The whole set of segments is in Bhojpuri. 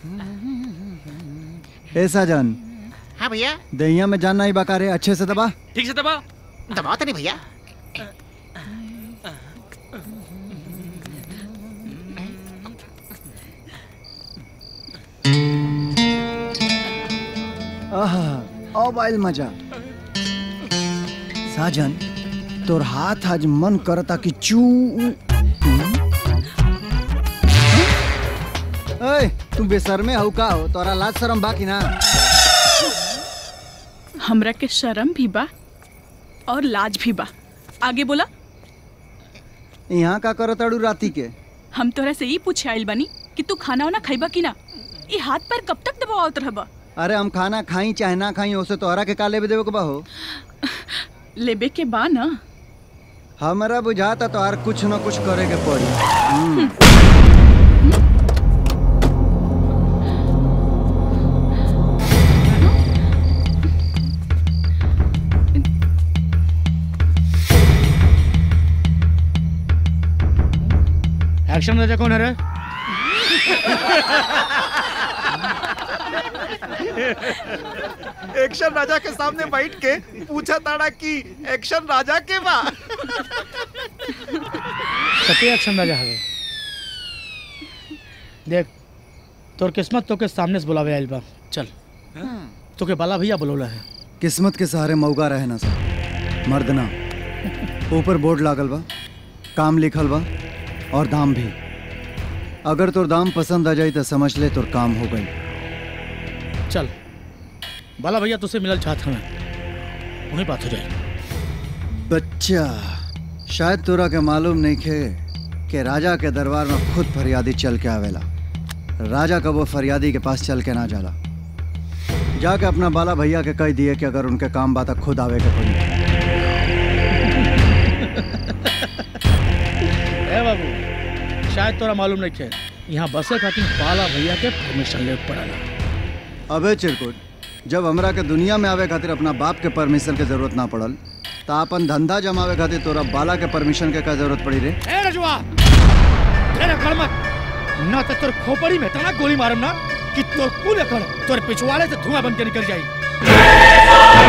ए साजन हाँ भैया दहिया में जानना ही बका रे अच्छे से दबा ठीक से दबा दबाओ तो नहीं भैया आहा अब आइल मजा साजन तोर हाथ आज मन करता कि चू ए तू बेशर्मे हऊ का हो तोरा लाज शरम बा कि ना हमरा के शर्म भी बा और लाज भी बा आगे बोला यहाँ का करताड़ू राती के हम तोरा से ही पूछे आइल बानी कि तू खाना वाना खाइबा कि ना ई हाथ पैर कब तक दबावत रहबा अरे हम खाना खाई चाहे ना खाई ओसे तोहरा के का लेबे देवे के बा हो लेबे के बा ना हमरा बुझाता तोहार कुछ न कुछ करे के पड़ी हम्म। एक्शन राजा कौन है रे एक्शन राजा के सामने बैठ के पूछा ताड़ा कि एक्शन राजा के बा सत्य एक्शन राजा हवे देख तोर किस्मत तोके सामने से बुलावे आइल बा चल तोके बाला भैया बुलौला है किस्मत के सहारे मौका रहे ना सर मर्द ना ऊपर बोर्ड लागल बा काम लिखल बा और दाम भी अगर तोर दाम पसंद आ जाई तो समझ ले तोर काम हो गई चल बाला भैया तुझसे मिलल चाहत हमें वहीं बात हो जाए बच्चा शायद तोरा के मालूम नहीं खे कि राजा के दरबार में खुद फरियादी चल के आवेला राजा का वो फरियादी के पास चल के ना जाला जाके अपना बाला भैया के कह दिए कि अगर उनके काम बात खुद आवे के पड़ी ए बाबू शायद तोरा मालूम नहीं है यहाँ बसे खातिर बाला भैया के परमिशन ले पड़ला अबे चिरकुट जब हमरा के दुनिया में आवे खातिर अपना बाप के परमिशन के जरूरत ना पड़ल तो अपन धंधा जमावे खातिर तोरा बाला के परमिशन के का जरूरत पड़ी रे ए रजुआ तेरा घर मत ना तो तोर खोपड़ी में तना गोली मारम ना कि तोर कुल कर तोर पिछवाड़े से धुआं बन के निकल जाई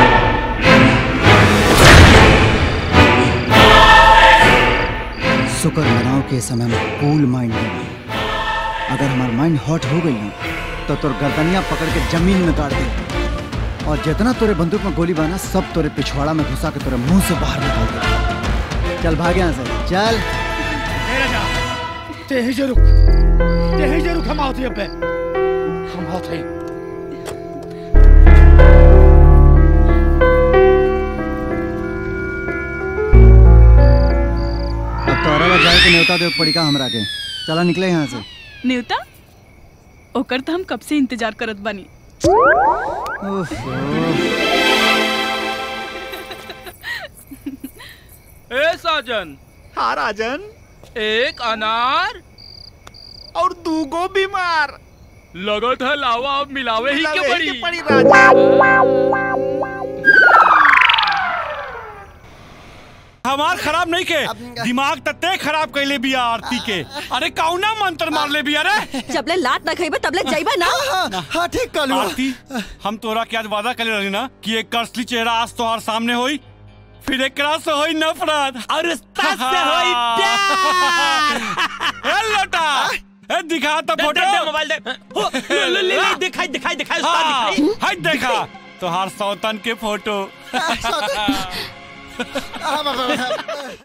शुक्र मनाओ के समय में कूल माइंड है अगर हमारा माइंड हॉट हो गई ना तो तोर गर्दनिया पकड़ के जमीन में गाड़ दे और जितना तोरे बंदूक में गोली बाना सब तोरे पिछवाड़ा में घुसा के तोरे मुंह से बाहर निकाल दे चल भाग यहाँ से चल ए रजा ते ही जे रुक ते ही जे रुक हम आवत पे हम आवत हैं अब तोरा ला जाए के न्योता दे पड़ी का हमरा के चला निकले यहाँ से न्यूता ओकर तो हम कब से इंतजार करत बानी ओफो। ए साजन हाँ राजन एक अनार और दूगो बीमार लगत है लावा अब मिलावे ही के लवे पड़ी के पड़ी राजन हमार खराब नहीं के दिमाग तते खराब कैले बिया आरती के अरे कौना मंत्र मार ले बिया रे जबले लात न खइबे तबले जाइबा ना हाँ ठीक कर आरती हम तोरा के आज वादा कर रही ना कि एक कसली चेहरा आज तोहार सामने होई फिर एकरा से होई नफरत और उस्ता से होई प्यार ए लोटा ए दिखा तो दे, फोटो दे, दे, मोबाइल दे हो, ले, ले, ले, ले, दिखाई दिखाई दिखाई उस्ताद हाँ, दिखाई हाय देखा तोहार सौतन के फोटो